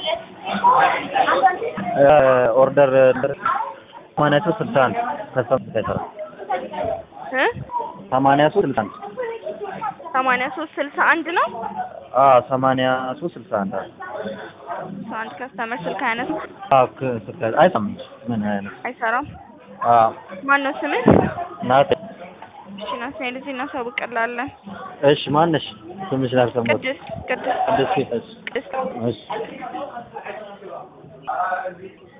ኦርደር ሰማንያ ሶስት ስልሳ አንድ ከሰምት ከሰራ እ ሰማንያ ሶስት ስልሳ አንድ ሰማንያ ሶስት ስልሳ አንድ ነው። አዎ ሰማንያ ሶስት ስልሳ አንድ አዎ አንድ ከስተመር ስልክ አያነሳ አዎ ክ- ስልክ አይሰማም ምን አይነት አይሰራም። አዎ ማን ነው ስምህ? ናት እሺ ናትናኤል እዚህ እናሳውቅልሃለን። እሺ ማነሽ ስምሽ ላልሰማሁት ቅድስት ቅድስት ቅድስት እሺ ቅድስት እሺ